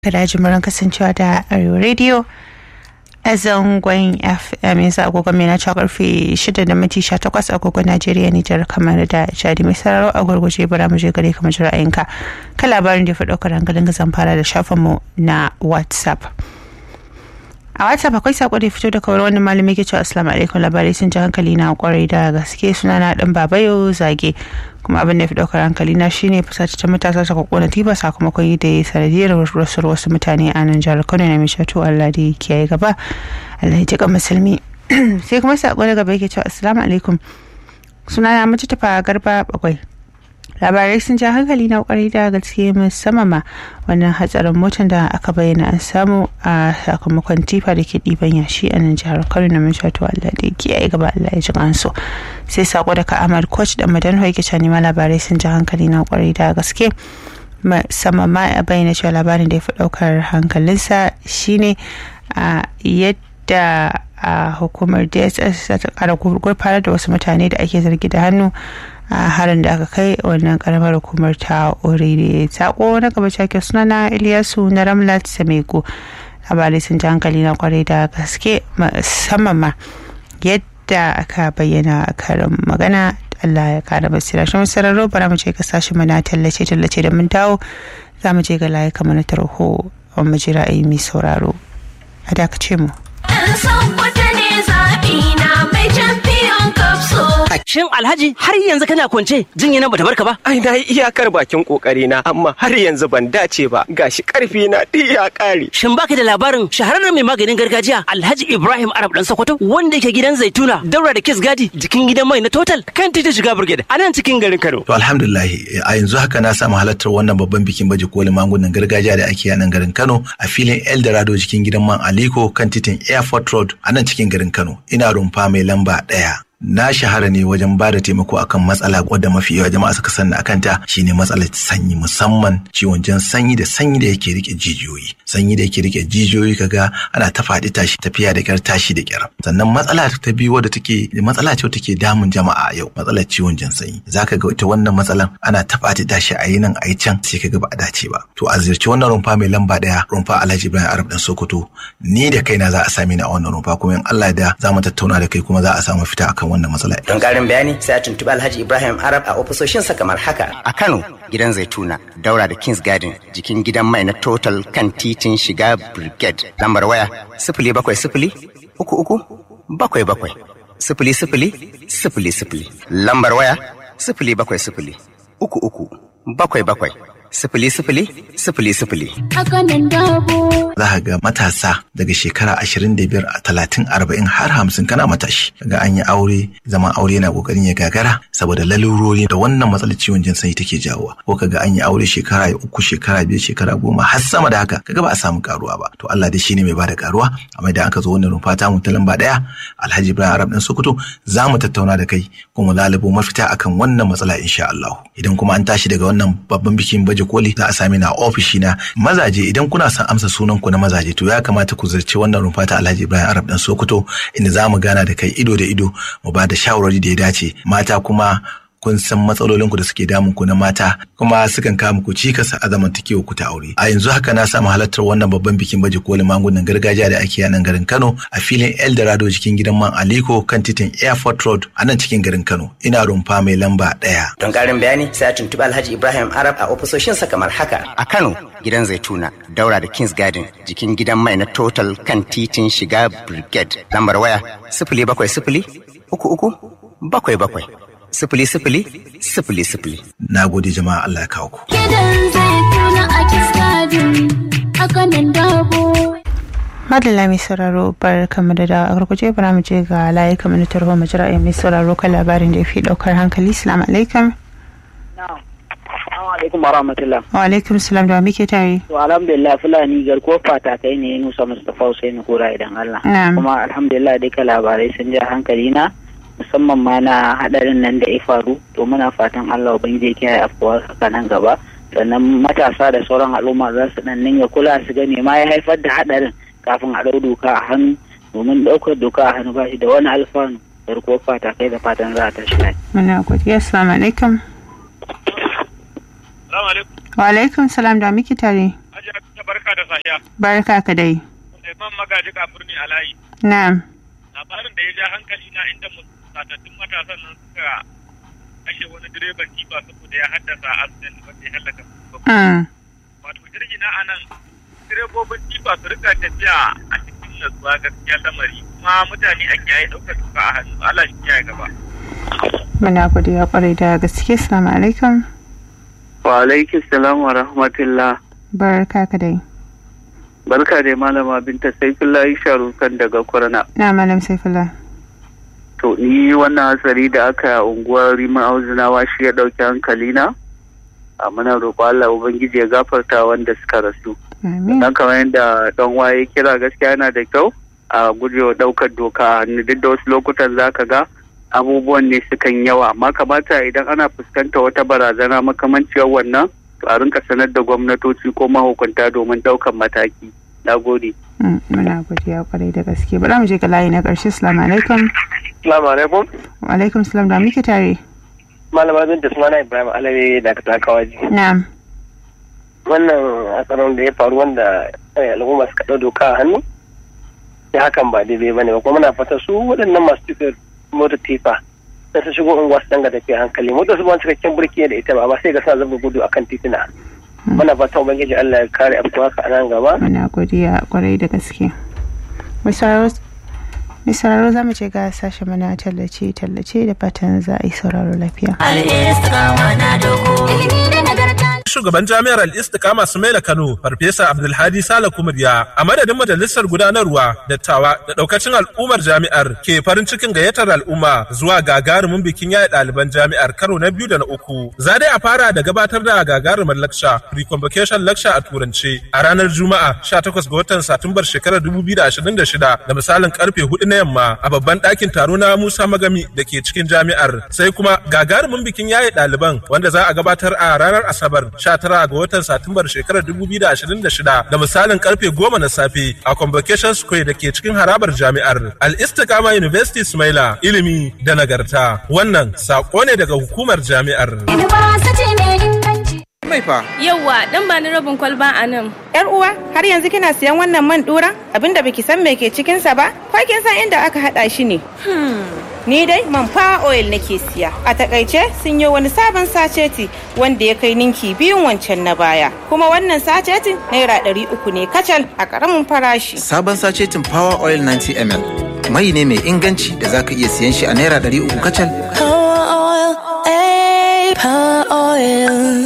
kada jimurin kasancewa da Arewa Radio a zangon FM yanzu agogon mai na cewa karfe 6 da minti 18 agogon Najeriya Nijar kamar da Chadi mai sararo a gurguje bara mu je gare kamar ra'ayinka kan labarin da ya fi ɗaukar hankalin zan fara da shafinmu na WhatsApp. a whatsapp akwai sako da fito daga wani malami ke cewa assalamu alaikum labarai sun ji hankali na kwarai da gaske suna na dan babayo zage kuma abin da ya fi daukar hankali na shine fusace ta matasa ta kona tiba sakamakon yi da ya sanadiyar rasuwar wasu mutane a nan jihar kano na mishato allah da ya kiyaye gaba allah ya jika musulmi sai kuma sako daga gaba yake cewa assalamu alaikum suna na mace tafa garba bakwai labarai sun ja hankali na kwarai da gaske musamman ma wannan hatsarin motar da aka bayyana an samu a sakamakon tifa da ke ɗiban yashi a nan jihar kano na mun shato allah da ke yi gaba allah ya ji kansu sai sako daga ahmad coach da madan hoike can ma labarai sun ja hankali na kwarai da gaske musamman ma a bayyana cewa labarin da ya fi ɗaukar hankalinsa shine a yadda a hukumar dss ta kara gurfanar da wasu mutane da ake zargi da hannu a harin da aka kai wannan karamar hukumar ta orire sako na gaba cake suna na iliyasu na ramlat samego labarai sun ji hankali na kwarai da gaske musamman ma yadda aka bayyana karin magana Allah ya kara basira shi sararo bara mu je ka sashi mana tallace tallace da mun dawo za mu je ga layi kamar na tarho mu ji ra'ayi mai sauraro a dakace mu. Shin Alhaji har yanzu kana kwance jinya na bata barka ba? Ai na yi iyakar bakin kokari na amma har yanzu ban dace ba gashi karfi na duk ya kare. Shin baka da labarin shahararren mai maganin gargajiya Alhaji Ibrahim Arab dan Sokoto wanda yake gidan Zaituna daura da Kiss Gadi jikin gidan mai na Total kan titi shiga Brigade a nan cikin garin Kano. To alhamdulillah a yanzu haka na samu halartar wannan babban bikin baje kolin magungunan gargajiya da ake a nan garin Kano a filin Eldorado jikin gidan man Aliko kan titin Airport Road a nan cikin garin Kano. Ina rumfa mai lamba ɗaya. na shahara ne wajen ba da taimako akan matsala wadda mafi yawa jama'a suka sanna akan ta shine matsalar sanyi musamman ciwon jan sanyi da sanyi da yake rike jijiyoyi sanyi da yake rike jijiyoyi kaga ana ta faɗi tashi tafiya da kyar tashi da kyar sannan matsala ta biyu wadda take matsala ce take damun jama'a yau matsalar ciwon jan sanyi zaka ga ita wannan matsalan ana ta faɗi tashi a yi nan a yi can sai kaga ba a dace ba to a ziyarci wannan rumfa mai lamba ɗaya rumfa Alhaji Ibrahim Arab dan Sokoto ni da kaina za a same ni a wannan rumfa kuma in Allah da za mu tattauna da kai kuma za a samu fita akan wannan matsala. Don ƙarin bayani sai a tuntuɓi Alhaji Ibrahim Arab a ofisoshinsa kamar haka. A Kano gidan Zaituna daura da Kings Garden jikin gidan mai na Total kan titin shiga Brigade. Lambar waya sifili bakwai sifili uku uku bakwai bakwai sifili sifili sifili sifili. Lambar waya sifili bakwai sifili uku uku bakwai bakwai sifili sifili sifili sifili. Za ka ga matasa daga shekara ashirin da biyar a talatin arba'in har hamsin kana matashi. Daga an yi aure zaman aure yana kokarin ya gagara saboda lalurori da wannan matsalar ciwon jin sanyi take jawowa. Ko kaga an yi aure shekara uku shekara biyar shekara goma har sama da haka kaga ba a samu karuwa ba. To Allah dai shine mai bada karuwa amma idan aka zo wannan rumfa ta mu ta lamba daya Alhaji Ibrahim Arab dan Sokoto za mu tattauna da kai kuma lalubo mafita akan wannan matsala insha Allah. Idan kuma an tashi daga wannan babban bikin baje koli za a sami na ofishi na mazaje idan kuna son amsa sunan ku na mazaje to ya kamata ku zarci wannan rumfa ta Alhaji Ibrahim Arab dan Sokoto inda za mu gana da kai ido da ido mu ba da shawarwari da ya dace mata kuma kun san matsalolin ku da suke damun ku na mata kuma sukan kawo muku cikas a zamantakewa ku ta aure a yanzu haka na samu halartar wannan babban bikin baje kolin magungunan gargajiya da ake a nan garin Kano a filin Eldorado cikin gidan man Aliko kan titin Airport Road a nan cikin garin Kano ina rumfa mai lamba ɗaya. Don ƙarin bayani sai a tuntuɓi Alhaji Ibrahim Arab a ofisoshinsa kamar haka. A Kano gidan Zaituna daura da Kings Garden jikin gidan mai na Total kan titin shiga Brigade lambar waya sifili bakwai sifili uku uku bakwai bakwai. sifili sifili sifili sifili. Na gode jama'a Allah ya kawo ku. Gidan zai tuna a kiskadin a kanan dabo. Madalla mai sauraro bar kamar da dawa a gurguje bara mu je ga layi kamar na tarho mu jira mai sauraro kan labarin da ya fi daukar hankali. Salamu alaikum. alaikum warahmatullah. Wa alaikum salam da muke tare. To alhamdulillah Fulani garkuwar fatakai ne Nusa Mustapha Hussein Kura idan Allah. Na'am. Kuma alhamdulillah duka labarai sun ja hankali na musamman ma na hadarin nan da ya faru to muna fatan Allah ubangiji ya kiyaye afkuwar haka nan gaba sannan matasa da sauran al'umma za su dan ninga kula su gane ma ya haifar da hadarin kafin a dau doka a hannu domin daukar doka a hannu ba shi da wani alfanu garkuwar fatakai da fatan za a tashi lafiya. Muna godiya. Assalamu alaikum. Salamu alaikum. Wa alaikum salam da muke tare. Hajiya ta barka barka da sahiya. Barka ka dai. Suleiman Magaji Kafurni Alayi. Na'am. Labarin da ya ja hankali na inda satattun matasan nan suka kashe wani direban tifa saboda ya haddasa accident wanda ya hallaka Mm. Wato jirgi na anan direbobin tifa su rika tafiya a cikin natsuwa gaskiya lamari kuma mutane a kiyaye ɗaukar duka a hannu Allah shi kiyaye gaba. Muna godiya kwarai da gaske. Assalamu alaikum. Wa alaikis salam wa rahmatullah. Barka ka dai. Barka da malama binta Saifullahi Sharukan daga Kurna. Na malam Saifullah. To ni wannan hatsari da aka yi a unguwar Rima Auzunawa shi ya ɗauki hankali na. A muna roƙo Allah Ubangiji ya gafarta wanda suka rasu. Amin. Dan kamar yadda dan waye kira gaskiya yana da kyau a gujewa ɗaukar doka a hannu duk da wasu lokutan za ka ga abubuwan ne sukan yawa amma kamata idan ana fuskanta wata barazana makamanciyar wannan to a rinka sanar da gwamnatoci ko mahukunta domin ɗaukar mataki. Na gode. Mm, Muna godiya kwarai da gaske. Bari mu je ga layi na ƙarshe. Assalamu alaikum. Assalamu alaikum. Wa alaikum salam da muke tare. Malama Binta sunana Ibrahim Alawi daga Takawaji. Na'am. Wannan hatsarin da ya faru wanda eh, al'umma suka ɗau doka a hannu. Ya hakan ba daidai ba ne ba kuma muna fata su waɗannan masu tuka mota tifa da su shigo unguwa su danga tafiya hankali motar su ba cikakken burki da ita ba amma sai ga sa zaba gudu akan titina. Muna fata ubangiji Allah ya kare abu haka a nan gaba. Muna godiya kwarai da gaske. Mai sauraro mai sauraro za mu je ga sashen mana tallace tallace da fatan za a yi sauraro lafiya. Shugaban jami'ar Al-Istiqama Sumaila Kano, Farfesa Abdulhadi Sala Kumurya, a madadin majalisar gudanarwa, dattawa da daukacin al'ummar jami'ar ke farin cikin gayyatar al'umma zuwa gagarumin bikin yaya ɗaliban jami'ar karo na biyu da na uku. Za dai a fara da gabatar da gagarumar laksha, pre-convocation lecture a turance a ranar Juma'a 18 ga watan Satumbar shekarar 2026 da misalin karfe 4 na yamma a babban ɗakin taro na Musa Magami da ke cikin jami'ar. Sai kuma gagarumin bikin yaye ɗaliban wanda za a gabatar a ranar Asabar 19 ga watan Satumbar shekarar 2026 da misalin karfe 10 na safe a Convocation Square da ke cikin harabar jami'ar Al-Istiqama University Smaila ilimi da nagarta. Wannan sako ne daga hukumar jami'ar. Mai fa. Yauwa, dan ba ni rabin kwalba a nan. Yar uwa, har yanzu kina siyan wannan man dura? Abinda baki san me ke cikin sa ba? Ko kin san inda aka hada shi ne? Ni dai man fa oil nake siya. A takaice sun yi wani sabon saceti wanda ya kai ninki biyun wancan na baya. Kuma wannan sacetin naira ɗari uku ne kacal a ƙaramin farashi. Sabon sacetin Power Oil 90 ml. Mai ne mai inganci da zaka iya siyan shi a naira ɗari uku kacal. Power oil, eh, power oil.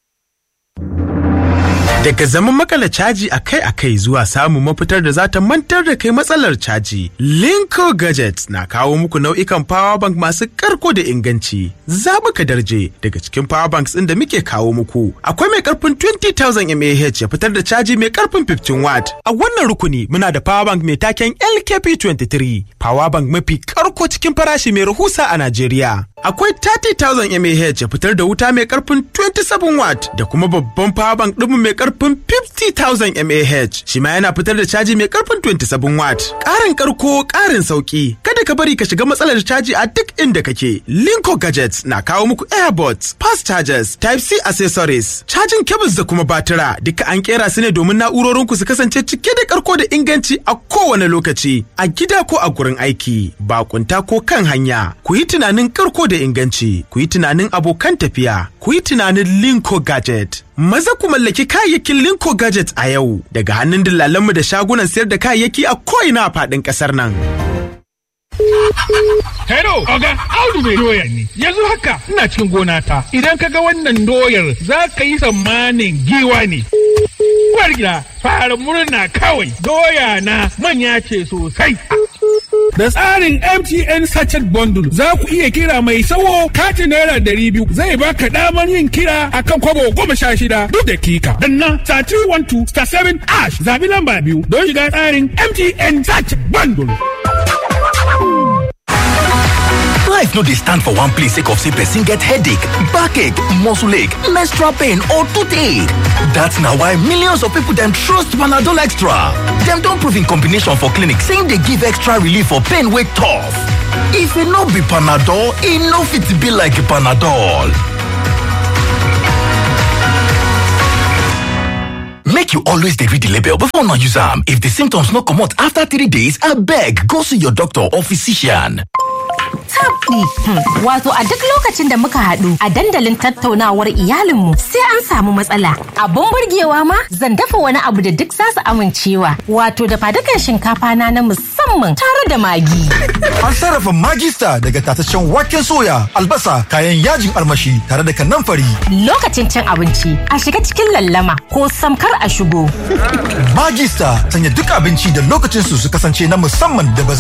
Daga zaman makala caji akai-akai zuwa samun mafitar da za ta mantar da kai matsalar caji, Linko Gadget na kawo muku nau'ikan power bank masu karko da inganci. Zaɓuka darje daga cikin power banks ɗin da muke kawo muku. Akwai mai karfin 20,000 mAh ya fitar da caji mai karfin 15 watt. A wannan rukuni muna da power bank mai taken LKP23, power bank mafi karko cikin farashi mai rahusa a Najeriya. Akwai 30,000 mAh ya fitar da wuta mai karfin 27 watt da kuma babban power bank ɗinmu mai karfin 50,000 mAh shi ma yana fitar da caji mai karfin 27 watt. Ƙarin karko ƙarin sauki kada ka bari ka shiga matsalar caji a duk inda kake. Linko Gadgets na kawo muku airbots, fast chargers, type C accessories, cajin cables da kuma batira duka an kera su ne domin na'urorinku su kasance cike da karko da inganci a kowane lokaci a gida ko a gurin aiki bakunta ko kan hanya ku yi tunanin karko da inganci ku yi tunanin abokan tafiya ku yi tunanin linko gadget maza ku mallaki kayayyakin linko gadget a yau daga hannun dillalanmu da shagunan sayar da kayayyaki a ko'ina a faɗin ƙasar nan. Hello, Oga, Audu mai doya ne. Yanzu haka ina cikin gona ta. Idan ka ga wannan doyar za ka yi tsammanin giwa ne. Uwar gida, fara murna kawai. Doya na manya ce sosai. Da tsarin MTN Sachet Bundle za ku iya kira mai sawo katin naira ɗari biyu zai baka damar yin kira akan kwabo goma sha shida duk dakika. Danna star 312 star 7 ash zabi lamba biyu don shiga tsarin MTN Sachet Bundle. Life no dey stand for one place sake of say person get headache, backache, muscle ache, menstrual pain or toothache. That's na why millions of people dem trust Panadol Extra. Dem don prove in combination for clinic say im dey give extra relief for pain wey tough. If e no be Panadol, e no fit be like Panadol. Make you always dey read the label before una use am. If the symptoms no comot after three days, abeg go see your doctor or physician. tabdi. Wato a duk lokacin da muka haɗu a dandalin tattaunawar iyalinmu sai an samu matsala. Abun burgewa ma zan dafa wani abu da duk za su amincewa. Wato da fadukan shinkafa na na musamman tare da magi. An sarrafa magista daga tataccen waken soya, albasa, kayan yajin armashi tare da kanamfari. Lokacin cin abinci a shiga cikin lallama ko samkar a shigo. Magista sanya duk abinci da lokacin su su kasance na musamman da ba